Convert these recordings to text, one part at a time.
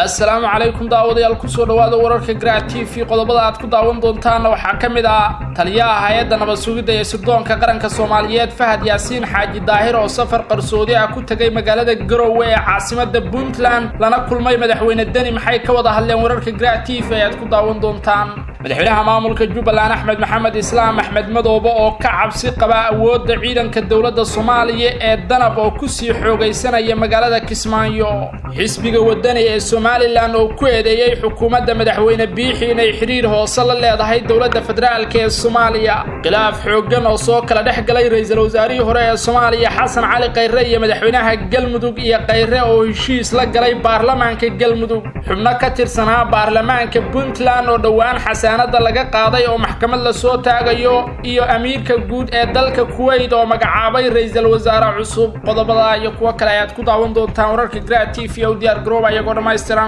assalaamu calaykum daawadayaal kusoo dhawaada wararka garac t v qodobada aad ku daawan doontaanna waxaa ka mid ah taliyaha hay-adda nabad sugidda ee sirdoonka qaranka soomaaliyeed fahad yaasiin xaaji daahir oo safar qarsoodi ah ku tegay magaalada garowe ee caasimada puntland lana kulmay madaxweyne deni maxay ka wada hadleen wararka garac t v ayaad ku daawan doontaan madaxweynaha maamulka jubbaland axmed maxamed islaam axmed madoobe oo ka cabsi qaba awoodda ciidanka dowladda soomaaliya ee danab oo kusii xoogaysanaya magaalada kismaayo xisbiga wadani ee somalilan oo ku eedeeyey xukuumadda madaxweyne biixi inay xidhiir hoose la leedahay dowladda federaalk ee soomaaliya khilaaf xooggan oo soo kala dhex galay ra-iisul wasaarihii hore ee soomaaliya xasan cali khayre iyo madaxweynaha galmudug iyo khayre oo heshiis la galay baarlamaanka galmudug xubno ka tirsanaa baarlamaanka puntland oo dhowaan xasaanada laga qaaday oo maxkamad lasoo taagayo iyo amiirka guud ee dalka kuweyt oo magacaabay ra-iisul wasaare cusub qodobada iyo kuwo kale ayaad ku daawan doontaan wararka gra t v o diyaar garooba iyagoo dhammaystiran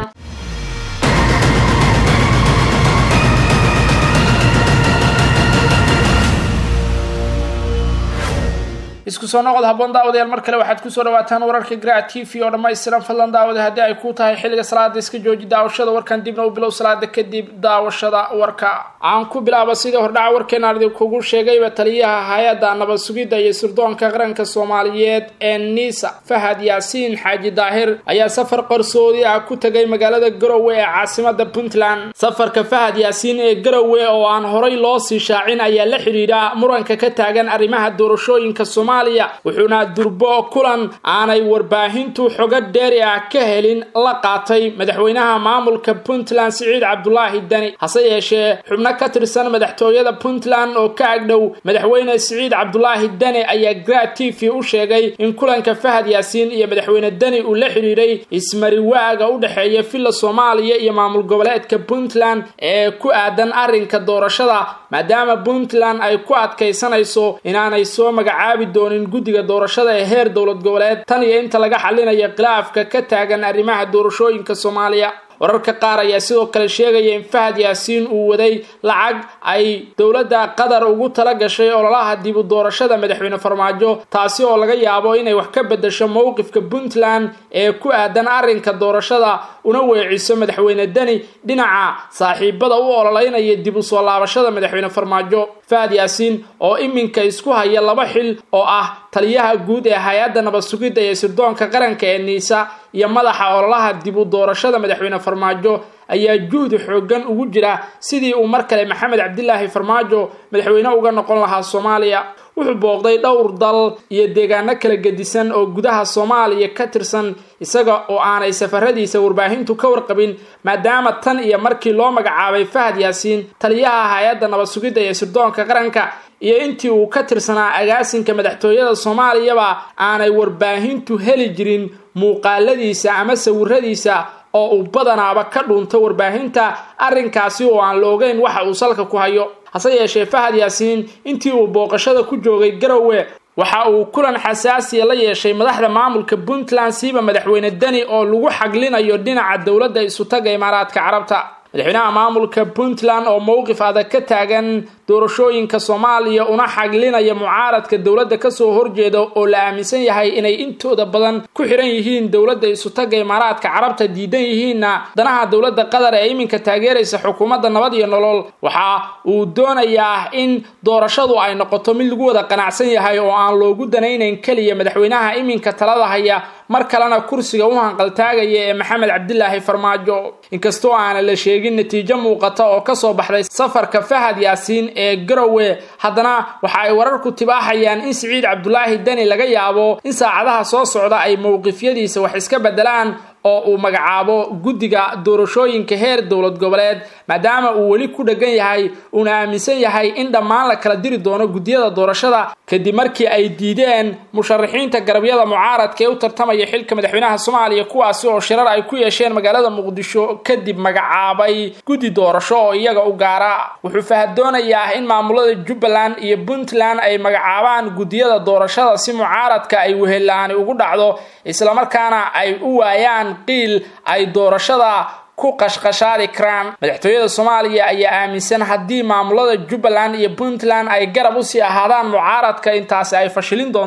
isku soo noqod haboon daawadayaal mar kale waxaad kusoo dhawaataan wararka garac t v oo dhammaystiran fadlan daawada haddii ay ku tahay xilliga salaada iska jooji daawashada warkan dibna u bilow salaada kadib daawashada warka aan ku bilaaba sidii hordhaca warkeenaan idinkugu sheegayba taliyaha hay-adda nabad sugidda iyo sirdoonka qaranka soomaaliyeed ee nisa fahad yaasiin xaaji daahir ayaa safar qarsoodi ah ku tegay magaalada garowe ee caasimada puntland safarka fahad yaasiin ee garowe oo aan horay loo sii shaacin ayaa la xidhiidha muranka ka taagan arrimaha doorashooyinka soomaaliya wuxuuna durbo kulan aanay warbaahintu xogo dheeri ah ka helin la qaatay madaxweynaha maamulka puntland siciid cabdulaahi deni hase yeeshee xubno ka tirsan madaxtooyada puntland oo ka agdhow madaxweyne siciid cabdulaahi deni ayaa gra t v u sheegay in kulanka fahad yaasiin iyo madaxweyne deni uu la xidhiidhay ismariwaaga u dhexeeya villa soomaaliya iyo maamul goboleedka puntland ee ku aadan arrinka doorashada maadaama puntland ay ku adkaysanayso inaanay soo magacaabi doonin guddiga doorashada ee heer dowlad goboleed tan iyo inta laga xalinayo khilaafka ka taagan arrimaha doorashooyinka soomaaliya wararka qaar ayaa sidoo kale sheegaya in fahad yaasiin uu waday lacag ay dowladda qatar ugu tala gashay ololaha dib u doorashada madaxweyne farmaajo taasi oo laga yaabo inay wax ka bedasho mowqifka puntland ee ku aadan arrinka doorashada una weeciso madaxweyne deni dhinaca saaxiibada u ololeynaya dib u soo laabashada madaxweyne farmaajo fahad yaasiin oo iminka isku haya laba xil oo ah taliyaha guud ee hay-adda nabad sugidda ee sirdoonka qaranka ee niisa iyo madaxa ololaha dib u doorashada madaxweyne farmaajo ayaa juhdi xooggan ugu jira sidii uu mar kale maxamed cabdilaahi farmaajo madaxweyne uga noqon lahaa soomaaliya wuxuu booqday dhowr dal iyo deegaano kala gedisan oo gudaha soomaaliya ka tirsan isaga oo aanay safaradiisa warbaahintu ka warqabin maadaama tan iyo markii loo magacaabay fahad yaasiin taliyaha hay-adda nabad sugidda ee sirdoonka qaranka iyo intii uu ka tirsanaa agaasinka madaxtooyada soomaaliyaba aanay warbaahintu heli jirin muuqaaladiisa ama sawiradiisa oo uu badanaaba ka dhunto warbaahinta arrinkaasi oo aan la ogeyn waxa uu salka ku hayo hase yeeshee fahad yaasiin intii uu booqashada ku joogay garowe waxa uu kulan xasaasiya la yeeshay madaxda maamulka puntland siiba madaxweyne deni oo lagu xaglinayo dhinaca dowladda isutaga imaaraadka carabta madaxweynaha maamulka puntland oo mowqif adag ka taagan doorashooyinka soomaaliya una xaglinaya mucaaradka dowladda kasoo horjeeda oo la aaminsan yahay inay intooda badan ku xiran yihiin dowladda isutaga imaaraadka carabta diidan yihiinna danaha dowladda qatar ee iminka taageeraysa xukuumadda nabad iyo nolol waxa uu doonayaa in doorashadu ay noqoto mid lagu wada qanacsan yahay oo aan loogu danaynayn keliya madaxweynaha iminka talada haya mar kalena kursiga u hanqaltaagaya ee maxamed cabdilaahi farmaajo inkastoo aana la sheegin natiijo muuqata oo kasoo baxday safarka fahad yaasiin ee garowe haddana waxa ay wararku tibaaxayaan in siciid cabdulaahi deni laga yaabo in saacadaha soo socda ay mowqifyadiisa wax iska bedelaan oo uu magacaabo guddiga doorashooyinka heer dowlad goboleed maadaama uu weli ku dheggan yahay uuna aaminsan yahay in dhammaan la kala diri doono guddiyada doorashada kadib markii ay diideen musharaxiinta garabyada mucaaradka ee u tartamaya xilka madaxweynaha soomaaliya kuwaasi oo shirar ay ku yeesheen magaalada muqdisho kadib magacaabay guddi doorasho oo iyaga u gaara wuxuu fahad doonayaa in maamulada jubbaland iyo puntland ay magacaabaan guddiyada doorashada si mucaaradka ay wehelaani ugu dhacdo islamarkaana ay u waayaan qiil ay doorashada ku qashqashaari karaan madaxtooyada soomaaliya ayaa aaminsan haddii maamulada jubbaland iyo puntland ay garab usii ahaadaan mucaaradka intaasi ay fashilin doonto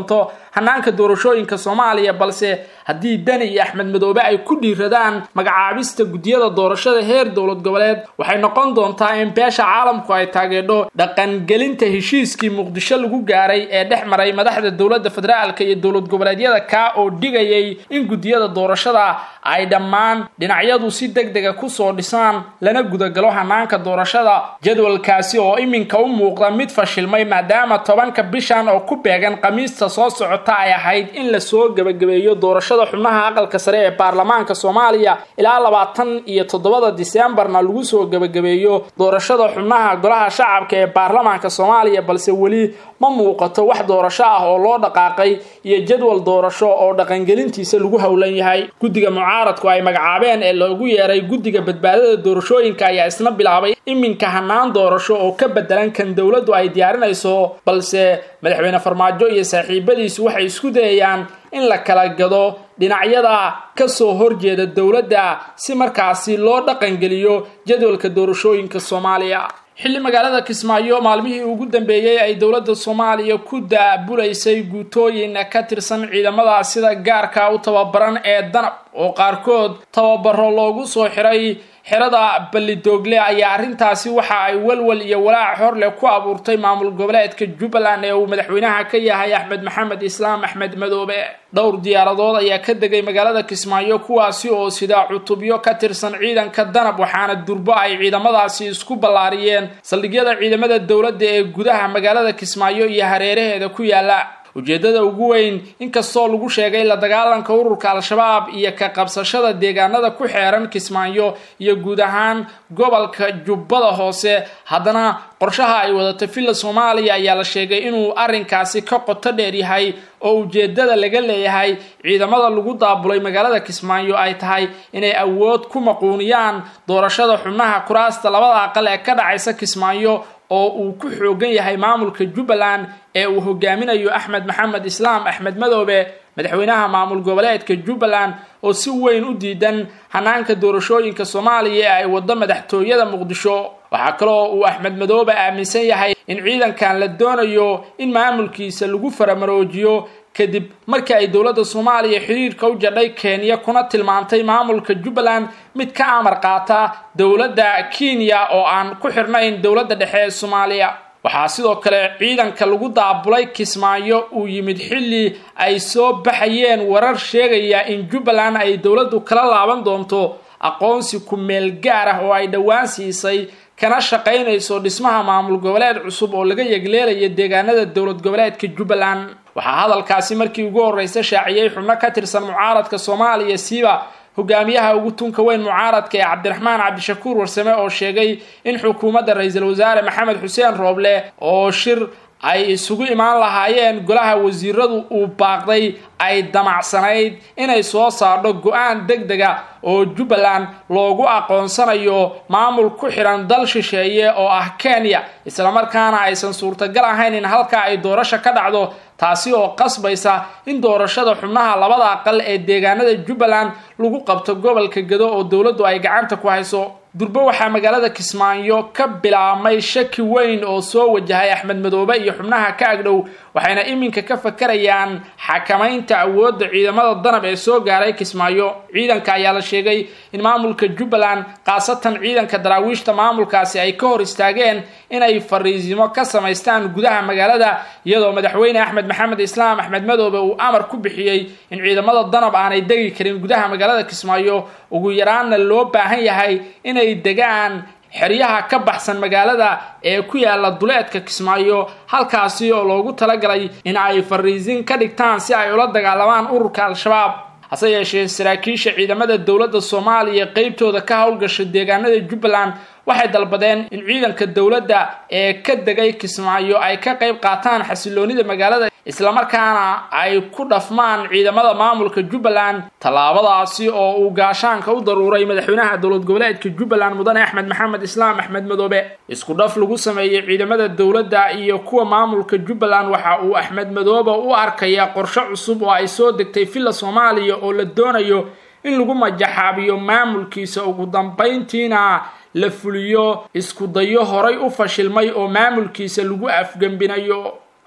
hanaanka doorashooyinka soomaaliya balse haddii deni iyo axmed madoobe ay ku dhiiradaan magacaabista guddiyada doorashada heer dowlad goboleed waxay noqon doontaa in beesha caalamku ay taageedho dhaqangelinta heshiiskii muqdisho lagu gaaray ee dhex maray madaxda dowladda federaalka iyo dowlad goboleedyada kaa oo dhigayay in guddiyada doorashada ay dhammaan dhinacyadu si deg dega kusoo dhisaan lana gudagalo hanaanka doorashada jadwalkaasi oo iminka u muuqda mid fashilmay maadaama tobanka bishan oo ku beegan khamiista soo socota ay ahayd in lasoo gebagabeeyo doorashada xubnaha aqalka sare ee baarlamaanka soomaaliya ilaa labaatan iyo toddobada diseembarna lagu soo gebagabeeyo doorashada xubnaha golaha shacabka ee baarlamaanka soomaaliya balse weli ma muuqato wax doorasho ah oo loo dhaqaaqay iyo jadwal doorasho oo dhaqangelintiisa lagu howlan yahay guddiga mucaaradku ay magacaabeen ee loogu yeeray guddiga badbaadada doorashooyinka ayaa isna bilaabay iminka hanaan doorasho oo ka bedelan kan dowladdu ay diyaarinayso balse madaxweyne farmaajo iyo saaxiibadiisu waxay isku dayayaan in la kala gado dhinacyada ka soo horjeeda dowladda si markaasi loo dhaqangeliyo jadwalka doorashooyinka soomaaliya xilli magaalada kismaayo maalmihii ugu dambeeyey ay dowladda soomaaliya ku daabulaysay guutooyin ka tirsan ciidamada sida gaarka u tababaran ee danab oo qaarkood tababaro loogu soo xiray xerada ballidoogle ayaa arrintaasi waxa ay walwal iyo walaac horleh ku abuurtay maamul goboleedka jubbaland ee uu madaxweynaha ka yahay axmed maxamed islaam axmed madoobe dhowr diyaaradood ayaa ka degay magaalada kismaayo kuwaasi oo sida cutubyo ka tirsan ciidanka danab waxaana durbo ay ciidamadaasi isku ballaariyeen saldhigyada ciidamada dowladda ee gudaha magaalada kismaayo iyo hareeraheeda ku yaala ujeeddada ugu weyn inkastoo lagu sheegay la dagaalanka ururka al-shabaab iyo ka qabsashada deegaanada ku xeeran kismaayo iyo guud ahaan gobolka jubbada hoose haddana qorshaha ay wadato villa soomaaliya ayaa la sheegay inuu arrinkaasi ka qoto dheer yahay oo ujeeddada laga leeyahay ciidamada lagu daabulay magaalada kismaayo ay tahay inay awood ku maquuniyaan doorashada xubnaha kuraasta labada aqal ee ka dhacaysa kismaayo oo uu ku xoogan yahay maamulka jubbaland ee uu hogaaminayo axmed maxamed islaam axmed madoobe madaxweynaha maamul goboleedka jubbaland oo si weyn u diidan hanaanka doorashooyinka soomaaliya ee ay waddo madaxtooyada muqdisho waxaa kaloo uu axmed madoobe aaminsan yahay in ciidankan la doonayo in maamulkiisa lagu faramaroojiyo kadib markii ay dowladda soomaaliya xiriirka u jadhay kenya kuna tilmaantay maamulka jubbaland mid ka amar qaata dowladda kenya oo aan ku xirnayn dowladda dhexe ee soomaaliya waxaa sidoo kale ciidanka lagu daabulay kismaayo uu yimid xilli ay soo baxayeen warar sheegaya in jubbaland ay dowladdu kala laaban doonto aqoonsi ku meel gaar ah oo ay dhowaan siisay kana shaqaynayso dhismaha maamul goboleed cusub oo laga yegleelaya deegaanada dowlad goboleedka jubbaland waxaa hadalkaasi markii ugu horreysa shaaciyey xubno ka tirsan mucaaradka soomaaliya siiba hogaamiyaha ugu tunka weyn mucaaradka ee cabdiraxmaan cabdishakuur warsame oo sheegay in xukuumadda ra-iisul wasaare maxamed xuseen rooble oo shir ay isugu imaan lahaayeen golaha wasiiradu uu baaqday ay damacsanayd inay soo saardho go-aan deg dega oo jubbaland loogu aqoonsanayo maamul ku xidhan dal shisheeye oo ah kenya islamarkaana aysan suurtagal ahayn in halkaa ay doorasho ka dhacdo taasi oo qasbaysa in doorashada xubnaha labada aqal ee deegaanada jubbaland lagu qabto gobolka gado oo dowladdu ay gacanta ku hayso durbo waxaa magaalada kismaayo ka bilaabmay shaki weyn oo soo wajahay axmed madoobe iyo xubnaha ka agdhow waxayna iminka ka fakarayaan xakamaynta awoodda ciidamada danab ee soo gaaray kismaayo ciidanka ayaa la sheegay in maamulka jubbaland khaasatan ciidanka daraawiishta maamulkaasi ay ka hor istaageen inay fariisimo ka samaystaan gudaha magaalada iyadoo madaxweyne axmed maxamed islaam axmed madoobe uu amar ku bixiyey in ciidamada danab aanay degi karin gudaha magaalada kismaayo ugu yaraanna loo baahan yahay inay degaan xeryaha ka baxsan magaalada ee ku yaala duleedka kismaayo halkaasi oo loogu talagalay in ay fariisin ka dhigtaan si ay ula dagaalamaan ururka al-shabaab hase yeeshee saraakiisha ciidamada dowladda soomaaliya qeybtooda ka howlgasha deegaanada jubbaland waxay dalbadeen in ciidanka dowladda ee ka degay kismaayo ay ka qayb qaataan xasiloonida magaalada islamarkaana ay ku dhafmaan ciidamada maamulka jubbaland tallaabadaasi oo uu gaashaanka u daruuray madaxweynaha dowlad goboleedka jubbaland mudane axmed maxamed islaam axmed madoobe isku dhaf lagu sameeyey ciidamada dowladda iyo kuwa maamulka jubbaland waxa uu axmed madoobe u arkaya qorshe cusub oo ay soo degtay villa soomaaliya oo la doonayo in lagu majaxaabiyo maamulkiisa ugu dambayntiina la fuliyo isku dayo horay u fashilmay oo maamulkiisa lagu afgembinayo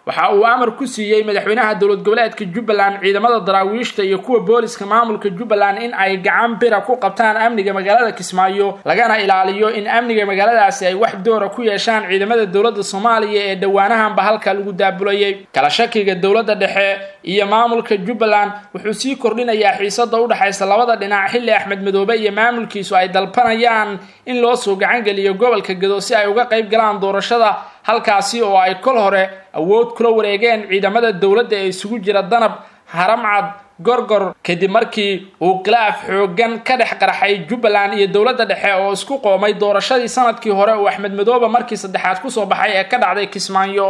waxa uu amar ku siiyey madaxweynaha dowlad goboleedka jubbaland ciidamada daraawiishta iyo kuwa booliska maamulka jubbaland in ay gacan bira ku qabtaan amniga magaalada kismaayo lagana ilaaliyo in amniga magaaladaasi ay wax doora ku yeeshaan ciidamada dowladda soomaaliya ee dhowaanahanba halka lagu daabulayay kala shakiga dowladda dhexe iyo maamulka jubbaland wuxuu sii kordhinayaa xiisada udhexaysa labada dhinac xilli axmed madoobe iyo maamulkiisu ay dalbanayaan in loo soo gacangeliyo gobolka gado si ay uga qayb galaan doorashada halkaasi oo ay kol hore awood kula wareegeen ciidamada dowladda ee isugu jira danab haramcad gorgor kadib markii uu khilaaf xoogan ka dhex qarxay jubbaland iyo dowladda dhexe oo isku qoomay doorashadii sanadkii hore uu axmed madoobe markii saddexaad kusoo baxay ee ka dhacday kismaayo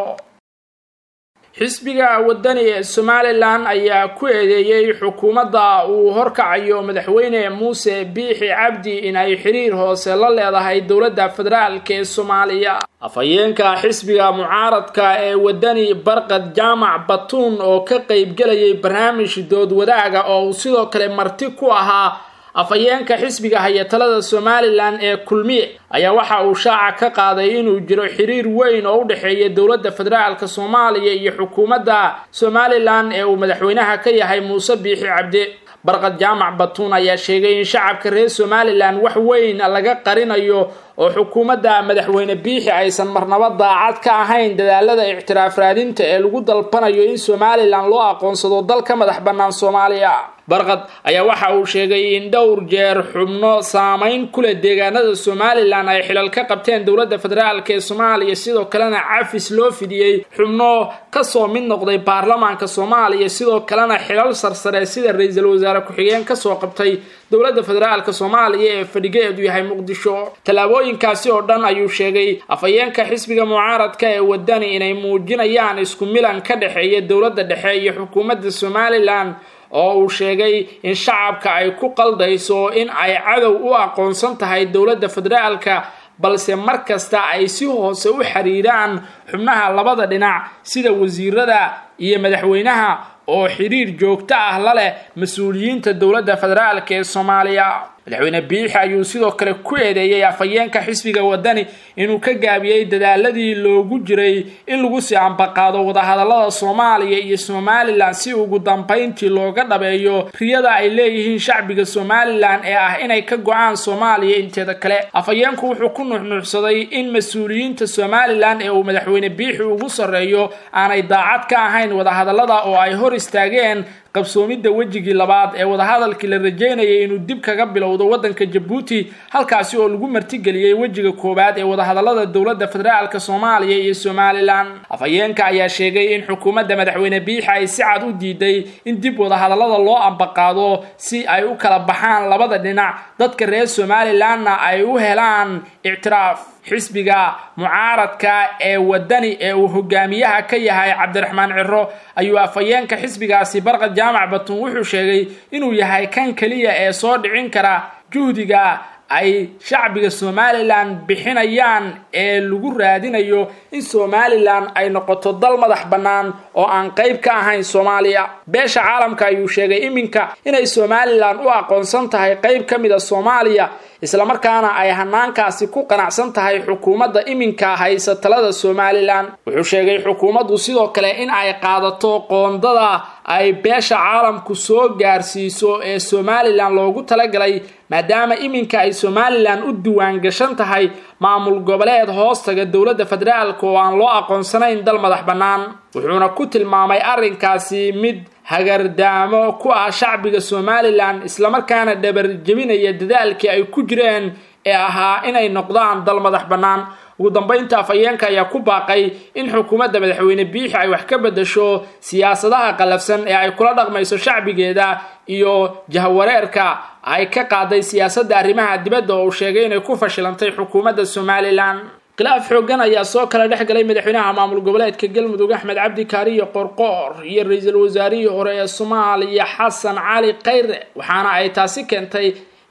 xisbiga wadani ee somalilan ayaa ku eedeeyey xukuumadda uu horkacayo madaxweyne muuse biixi cabdi in ay xiriir hoose la leedahay dowladda federaalk ee soomaaliya afhayeenka xisbiga mucaaradka ee wadani barqad jaamac batuun oo ka qaybgelayay barnaamij dood wadaaga oo uu sidoo kale marti ku ahaa afhayeenka xisbiga hayatalada somalilan ee kulmiye ayaa waxa uu shaaca ka qaaday inuu jiro xiriir weyn oo u dhexeeya dowladda federaalka soomaaliya iyo xukuumadda somalilan ee uu madaxweynaha ka yahay muuse biixi cabdi barqad jaamac batuun ayaa sheegay in shacabka reer somalilan wax weyn laga qarinayo oo xukuumadda madaxweyne biixi aysan marnaba daacad ka ahayn dadaalada ictiraaf raadinta ee lagu dalbanayo in somalilan loo aqoonsado dal ka madax bannaan soomaaliya barqad ayaa waxa uu sheegay in dhowr jeer xubno saameyn ku leh deegaanada somalilan ay xilal ka qabteen dowladda federaalk ee soomaaliya sidoo kalena cafis loo fidiyey xubno kasoo mid noqday baarlamaanka soomaaliya sidoo kalena xilal sarsare sida ra-iisul wasaare ku-xigeen kasoo qabtay dowladda federaalk soomaaliya ee fadhigeedu yahay muqdisho tallaabooyinkaasi oo dhan ayuu sheegay afhayeenka xisbiga mucaaradka ee wadani inay muujinayaan isku milan ka dhexeeya dowladda dhexe iyo xukuumadda somalilan oo uu sheegay in shacabka ay ku qaldayso in ay cadow u aqoonsan tahay dowladda federaalka balse mar kasta ay si hoose u xiriiraan xubnaha labada dhinac sida wasiirada iyo madaxweynaha oo xiriir joogto ah la leh mas-uuliyiinta dowladda federaalk ee soomaaliya madaxweyne biixi ayuu sidoo kale ku eedeeyey afhayeenka xisbiga wadani inuu ka gaabiyey dadaaladii loogu jiray in lagu sii ambaqaado wadahadalada soomaaliya iyo somalilan si ugu dambayntii looga dhabeeyo riyada ay leeyihiin shacbiga somalilan ee ah inay ka go-aan soomaaliya inteeda kale afhayeenku wuxuu ku nuxnuuxsaday in mas-uuliyiinta somalilan ee uu madaxweyne biixi ugu sarreeyo aanay daacad ka ahayn wadahadalada oo ay hor istaageen qabsoomidda wejigii labaad ee wadahadalkii la rajeynayay inuu dib kaga bilowdo waddanka jabuuti halkaasi oo lagu martigeliyey wejiga koowaad ee wadahadalada dowladda federaalk soomaaliya iyo somalilan afhayeenka ayaa sheegay in xukuumadda madaxweyne biixi ay si cad u diiday in dib wadahadalada loo ambaqaado si ay u kala baxaan labada dhinac dadka reer somalilanna ay u helaan ictiraaf xisbiga mucaaradka ee wadani ee uu hogaamiyaha ka yahay cabdiraxmaan ciro ayuu afhayeenka xisbigaasi barqad jaamac batuun wuxuu sheegay inuu yahay kan keliya ee soo dhicin kara juhdiga ay shacbiga somalilan bixinayaan ee lagu raadinayo in somalilan ay noqoto dal madax bannaan oo aan qayb ka ahayn soomaaliya beesha caalamka ayuu sheegay iminka inay somalilan u aqoonsan tahay qayb ka mida soomaaliya islamarkaana ay hanaankaasi ku qanacsan tahay xukuumadda iminka haysa talada somalilan wuxuu sheegay xukuumaddu sidoo kale in ay qaadato qoondada ay beesha caalamku soo gaarsiiso ee somalilan loogu talagalay maadaama iminka ay somalilan u diwaan gashan tahay maamul goboleed hoostaga dowladda federaalk oo aan loo aqoonsanayn dal madax bannaan wuxuuna ku tilmaamay arrinkaasi mid hagardaamo ku ah shacbiga somalilan islamarkaana dhabar jebinaya dadaalkii ay ku jireen ee ahaa inay noqdaan dal madax bannaan ugu dambaynta afhayeenka ayaa ku baaqay in xukuumadda madaxweyne biixi ay wax ka bedasho siyaasadaha qallafsan ee ay kula dhaqmayso shacbigeeda iyo jahwareerka ay ka qaaday siyaasadda arrimaha dibadda oo uu sheegay inay ku fashilantay xukuumadda somalilan khilaaf xoogan ayaa soo kala dhex galay madaxweynaha maamul goboleedka galmudug axmed cabdi kaariyo qorqoor iyo ra-iisul wasaarihii hore ee soomaaliya xasan cali khayre waxaana ay taasi keentay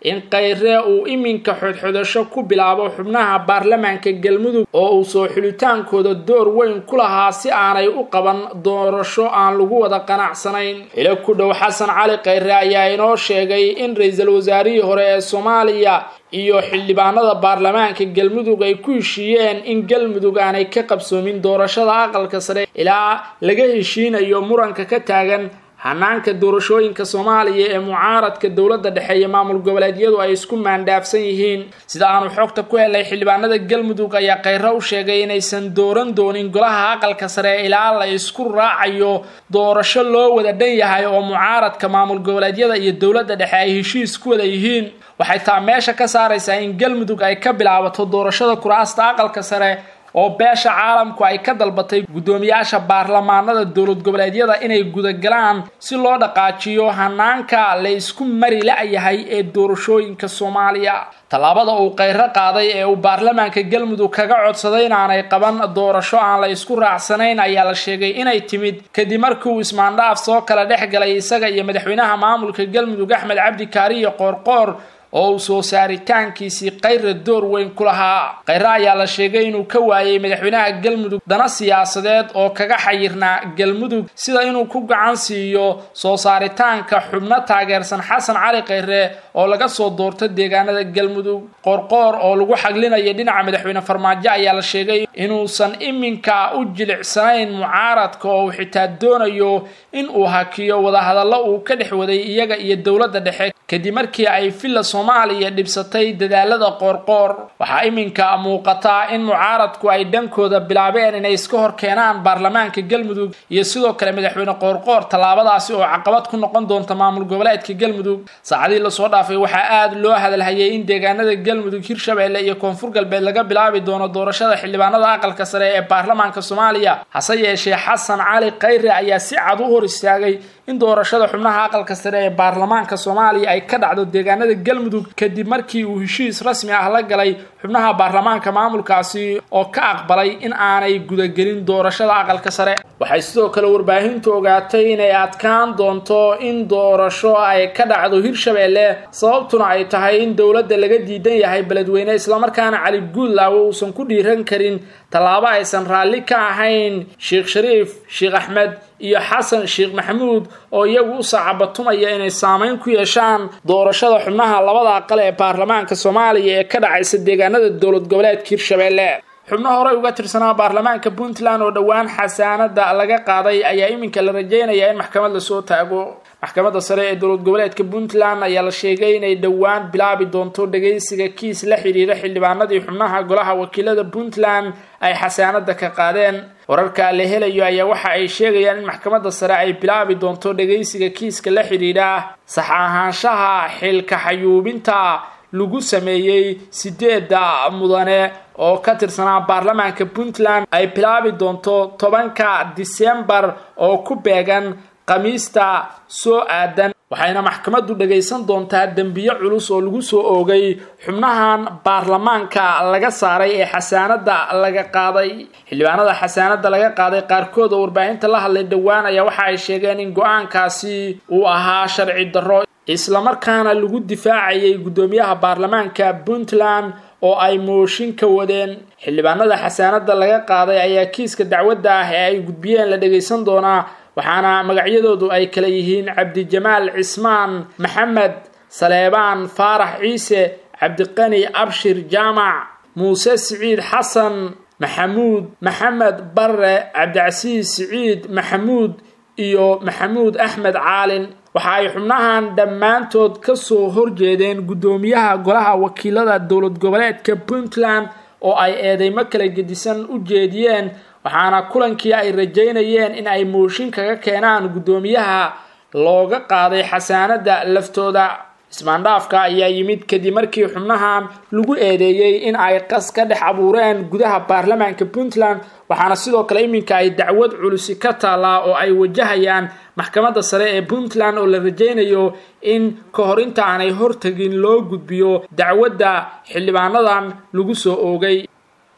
in khayre uu iminka xodxodasho ku bilaabo xubnaha baarlamaanka galmudug oo uu soo xulitaankooda door weyn ku lahaa si aanay u qaban doorasho aan lagu wada qanacsanayn xilo ku dhow xasan cali khayre ayaa inoo sheegay in ra-iisul wasaarihii hore ee soomaaliya iyo xildhibaanada baarlamaanka galmudug ay ku heshiiyeen in galmudug aanay ka qabsoomin doorashada aqalka sare ilaa laga heshiinayo muranka ka taagan hanaanka doorashooyinka soomaaliya ee mucaaradka dowladda dhexe iyo maamul goboleedyadu ay isku maandhaafsan yihiin sida aanu xogta ku helay xildhibaanada galmudug ayaa khayre u sheegay inaysan dooran doonin golaha aqalka sare ilaa la isku raacayo doorasho loo wada dhan yahay oo mucaaradka maamul goboleedyada iyo dowladda dhexe ay heshiis ku wada yihiin waxay taa meesha ka saaraysaa in galmudug ay ka bilaabato doorashada kuraasta aqalka sare oo beesha caalamku ay ka dalbatay guddoomiyaasha baarlamaanada dowlad goboleedyada inay gudagalaan si loo dhaqaajiyo hanaanka la isku mari la-yahay ee doorashooyinka soomaaliya tallaabada uu khayro qaaday ee uu baarlamaanka galmudug kaga codsaday inaanay qaban doorasho aan la isku raacsanayn ayaa la sheegay inay timid kadib markii uu ismaandhaaf soo kala dhex galay isaga iyo madaxweynaha maamulka galmudug axmed cabdi kaariyo qoorqoor oo uu soo saaritaankiisii khayra door weyn ku lahaa khayre ayaa la sheegay inuu ka waayey madaxweynaha galmudug dana siyaasadeed oo kaga xayirnaa galmudug sida inuu ku gacan siiyo soo saaritaanka xubno taageersan xasan cali khayre oo laga soo doorto deegaanada galmudug qoorqoor oo lagu xaglinaya dhinaca madaxweyne farmaajo ayaa la sheegay inuusan iminka u jilicsanayn mucaaradka oo uu xitaa doonayo in uu hakiyo wadahadallo uu ka dhex waday iyaga iyo dowladda dhexe kadib markii ay villa soomaaliya dhibsatay dadaalada qoorqoor waxaa iminka muuqataa in mucaaradku ay dhankooda bilaabeen inay iska hor keenaan baarlamaanka galmudug iyo sidoo kale madaxweyne qoorqoor tallaabadaasi oo caqabad ku noqon doonta maamul goboleedka galmudug saacadii lasoo dhaafay waxaa aada loo hadalhayay in deegaanada galmudug hirshabelle iyo koonfur galbeed laga bilaabi doono doorashada xildhibaanada aqalka sare ee baarlamaanka soomaaliya hase yeeshee xasan cali khayre ayaa si cad u hor istaagay in doorashada xubnaha aqalka sare ee baarlamaanka soomaaliya ay ka dhacdo deegaanada galmudug kadib markii uu heshiis rasmi ah la galay xubnaha baarlamaanka maamulkaasi oo ka aqbalay in aanay gudagelin doorashada aqalka sare waxay sidoo kale warbaahintu ogaatay inay adkaan doonto in doorasho ay ka dhacdo hirshabelle sababtuna ay tahay in dowladda laga diidan yahay beledweyne islamarkaana cali guudlaawe uusan ku dhiiran karin tallaabo aysan raalli ka ahayn sheekh shariif sheekh axmed iyo xasan sheekh maxamuud oo iyagu u saacabatumaya inay saameyn ku yeeshaan doorashada xubnaha labada aqal ee baarlamaanka soomaaliya ee ka dhacaysa deegaanada dowlad goboleedka hirshabelle xubno horey uga tirsanaa baarlamaanka puntland oo dhowaan xasaanada laga qaaday ayaa iminka la rajeynayaa in maxkamad lasoo taago maxkamadda sare ee dowlad goboleedka puntland ayaa la sheegay inay dhowaan bilaabi doonto dhagaysiga kiis la xidhiira xildhibaanadii xubnaha golaha wakiilada puntland ay xasaanada ka qaadeen wararka la helayo ayaa waxa ay sheegayaan in maxkamadda sare ay bilaabi doonto dhagaysiga kiiska la xidhiidha sax ahaanshaha xilka xayuubinta lagu sameeyey sideeda mudane oo ka tirsanaa baarlamaanka puntland ay bilaabi doonto tobanka disembar oo ku beegan khamiista soo aadan waxayna maxkamaddu dhagaysan doontaa dembiyo culus oo lagu soo oogay xubnahan baarlamaanka laga saaray ee xasaanada laga qaaday xildhibaanada xasaanada laga qaaday qaarkood oo warbaahinta la hadlay dhowaan ayaa waxa ay sheegeen in go-aankaasi uu ahaa sharci darro islamarkaana lagu difaacayay guddoomiyaha baarlamaanka puntland oo ay mooshin ka wadeen xildhibaanada xasaanada laga qaaday ayaa kiiska dacwadda ah ee ay gudbiyeen la dhagaysan doonaa waxaana magacyadoodu ay kala yihiin cabdijamaal cismaan maxamed saleebaan faarax ciise cabdiqani abshir jaamac muuse siciid xasan maxamuud maxamed barre cabdicasiis siciid maxamuud iyo maxamuud axmed caalin waxa ay xubnahan dhammaantood ka soo horjeedeen guddoomiyaha golaha wakiilada dowlad goboleedka puntland oo ay eedeymo kala gedisan u jeediyeen waxaana kulankii ay rajaynayeen in ay mooshin kaga keenaan guddoomiyaha looga qaaday xasaanada laftooda ismaandhaafka ayaa yimid kadib markii xubnahan lagu eedeeyey in ay qas ka dhex abuureen gudaha baarlamaanka puntland waxaana sidoo kale iminka ay dacwad culusi ka taallaa oo ay wajahayaan maxkamadda sare ee puntland oo la rajaynayo in ka hor inta aanay hortagin loo gudbiyo dacwadda xildhibaanadan lagu soo oogay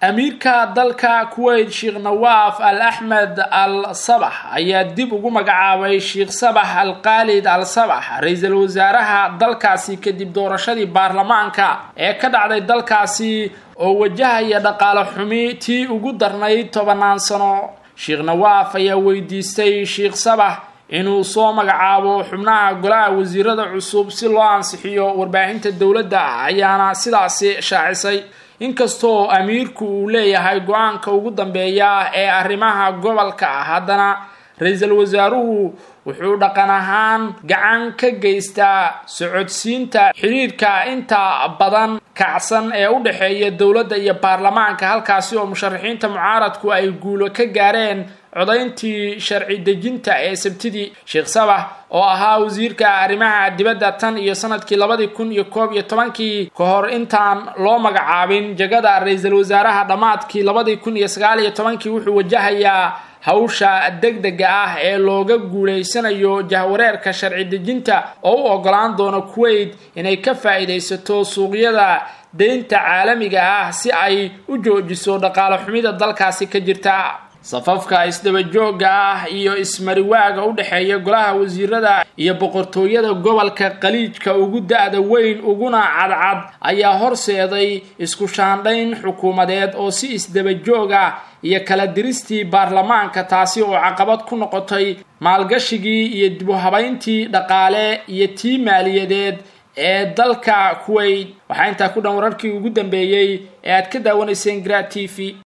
amiirka dalka kuwait sheekh nawaaf al axmed al sabax ayaa dib ugu magacaabay sheekh sabax al khaalid al sabax ra-iisul wasaaraha dalkaasi kadib doorashadii baarlamaanka ee ka dhacday dalkaasi oo wajahaya dhaqaale xumi tii ugu darnayd tobannaan sano sheekh nawaaf ayaa weydiistay sheekh sabax inuu soo magacaabo xubnaha golaha wasiirada cusub si loo ansixiyo warbaahinta dowladda ayaana sidaasi shaacisay inkastoo amiirku uu leeyahay go-aanka ugu dambeeya ee arrimaha gobolka ah haddana ra-iisul wasaaruhu wuxuu dhaqan ahaan gacan ka geystaa socodsiinta xidhiirka inta badan kacsan ee u dhexeeya dowladda iyo baarlamaanka halkaasi oo musharaxiinta mucaaradku ay guulo ka gaareen codayntii sharci dejinta ee sabtidii sheekh sabax oo ahaa wasiirka arrimaha dibadda tan iyo sanadkii labadii kun iyo koob iyo tobankii ka hor intaan loo magacaabin jagada ra-iisul wasaaraha dhammaadkii labadii kun iyo sagaal iyo tobankii wuxuu wajahayaa hawsha degdega ah ee looga guulaysanayo jahwareerka sharci dejinta oo u ogolaan doono kuwait inay ka faa'iidaysato suuqyada deynta caalamiga ah si ay u joojiso dhaqaale xumida dalkaasi ka jirta safafka isdabajooga ah iyo ismariwaaga u dhexeeya golaha wasiirada iyo boqortooyada gobolka khaliijka ugu da-da weyn uguna cadcad ayaa horseeday isku shaandhayn xukuumadeed oo si isdabajoog ah iyo kala diristii baarlamaanka taasi oo caqabad ku noqotay maalgashigii iyo dib u habayntii dhaqaale iyo tii maaliyadeed ee dalka kuwait waxaa intaa ku dhan wararkii ugu dambeeyey ee aad ka daawanayseen gra t v